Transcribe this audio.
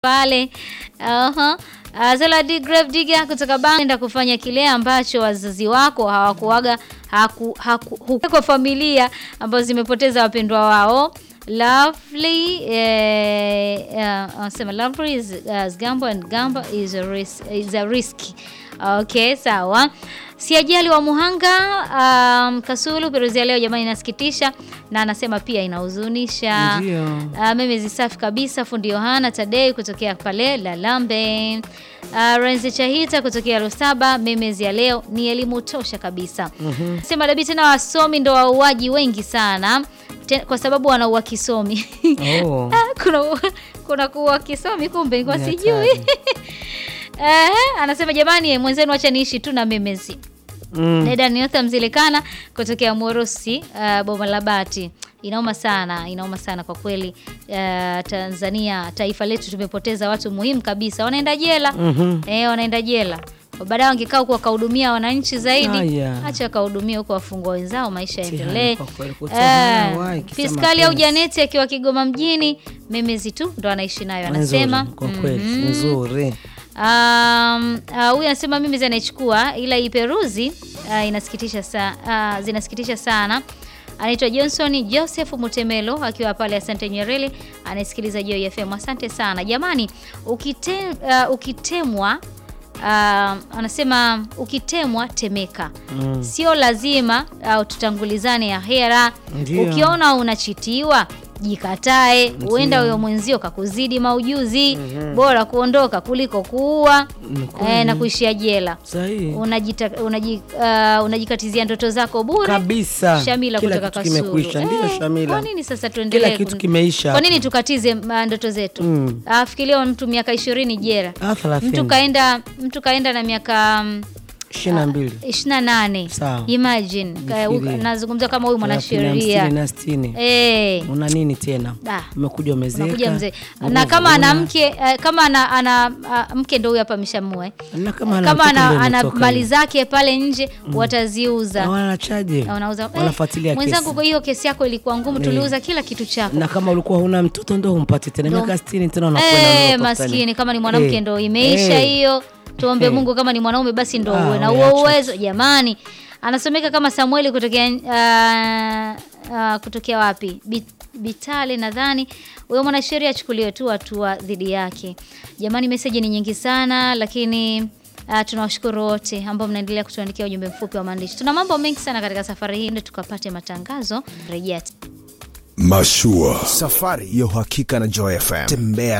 pale uh-huh. Uh, Zaladi Grave Digger kutoka Banda kufanya kile ambacho wazazi wako hawakuaga haku, haku, huku kwa familia ambazo zimepoteza wapendwa wao. Lovely eh, uh, sema lovely is, uh, gambo and gambo is a risk, is a risk. Okay, sawa. Siajali wa Muhanga um, Kasulu Peruzia leo jamani, inasikitisha na anasema pia inahuzunisha. Ndio. Uh, meme safi kabisa. Fundi Yohana Tadei kutokea pale Lalambe. Uh, Renzi Chahita kutokea Lusaba. Memezi ya leo ni elimu tosha kabisa. Sema dabi tena, wasomi ndo wauaji wengi sana Te, kwa sababu wanaua kisomi Oh. Ah, kuna kuna kuua kisomi kumbe nilikuwa Ni sijui. hatari. Eh, anasema jamani, mwenzenu acha niishi tu na memezi. Mm. Dada Niotha Mzilikana kutokea Morusi, uh, Boma la Bati. Inauma sana, inauma sana kwa kweli. Uh, Tanzania, taifa letu tumepoteza watu muhimu kabisa. Wanaenda jela. Mhm. Eh, wanaenda jela. Baadaye wangekaa huko wakahudumia wananchi zaidi. Haya. Acha wakahudumia huko wafungwa wenzao, maisha Mtihani yaendelee. kwa kweli, kutoa Eh, wai, kisema Fiskali au mapenzi. Janeti akiwa Kigoma mjini, memezi tu ndo anaishi nayo anasema. Nzuri, kwa kweli Mhm. nzuri. Um, uh, huyu anasema mimi zinaichukua ila iperuzi uh, inasikitisha sa, uh, zinasikitisha sana. Anaitwa Johnson Joseph Mutemelo akiwa pale Asante Nyerere, anasikiliza Joy FM. Asante sana jamani, ukite, uh, ukitemwa uh, anasema ukitemwa temeka. Mm. Sio lazima uh, tutangulizane ahera. Ndio. Ukiona unachitiwa jikatae, huenda huyo mwenzio kakuzidi maujuzi. Bora kuondoka kuliko kuua Ni kweli. eh, na kuishia jela. Sahihi. Unajita, unaji, uh, unajikatizia ndoto zako bure Kabisa. Shamila Kila kutoka kitu Kasulu. kimekwisha. Ndio, Eh, Shamila. Kwa nini sasa tuendelee? Kila kitu kun- kimeisha Kwa nini hapo. tukatize uh, ndoto zetu? Mm. Ah, fikiria mtu miaka ishirini jela, Ah, thelathini. mtu kaenda mtu kaenda na miaka mm, ishirini na mbili. 28 Sawa. imagine Ka- Jifikirie. nazungumzia kama huyu Thelathini, mwanasheria hamsini na sitini. eh Una nini tena? Ah. Umekuja umezeeka. unakuja mzee nguvu na kama ana huna. mke eh, kama ana, ana ah, mke ndo huyu hapa ameshamua eh. Na kama ana kama mtoto ana, ndio ana imetoka mali hiyo. zake pale nje wataziuza Na wanachaje? Na wanauza eh, Wanafuatilia mwenzangu, kesi. kwa hiyo kesi yako ilikuwa ngumu, tuliuza kila kitu chako. Na kama ulikuwa huna mtoto ndo humpati tena Ndo- miaka 60 tena unakwenda Eh, unapata maskini nini? kama ni mwanamke Eh, ndo imeisha eh. hiyo. Tuombe Eh. Mungu, kama ni mwanaume basi ndo Ah, uwe na we huo acha. uwezo jamani. Anasomeka kama Samueli kutokea ah, ah, kutokea wapi? Bit- Bitale nadhani. Huyo mwanasheria achukuliwe tu hatua dhidi yake. Jamani, meseji ni nyingi sana lakini Uh, tunawashukuru wote ambao mnaendelea kutuandikia ujumbe mfupi wa maandishi. Tuna mambo mengi sana katika safari hii, ndio tukapate matangazo. Rejea Mashua. Safari ya uhakika na Joy FM. Tembea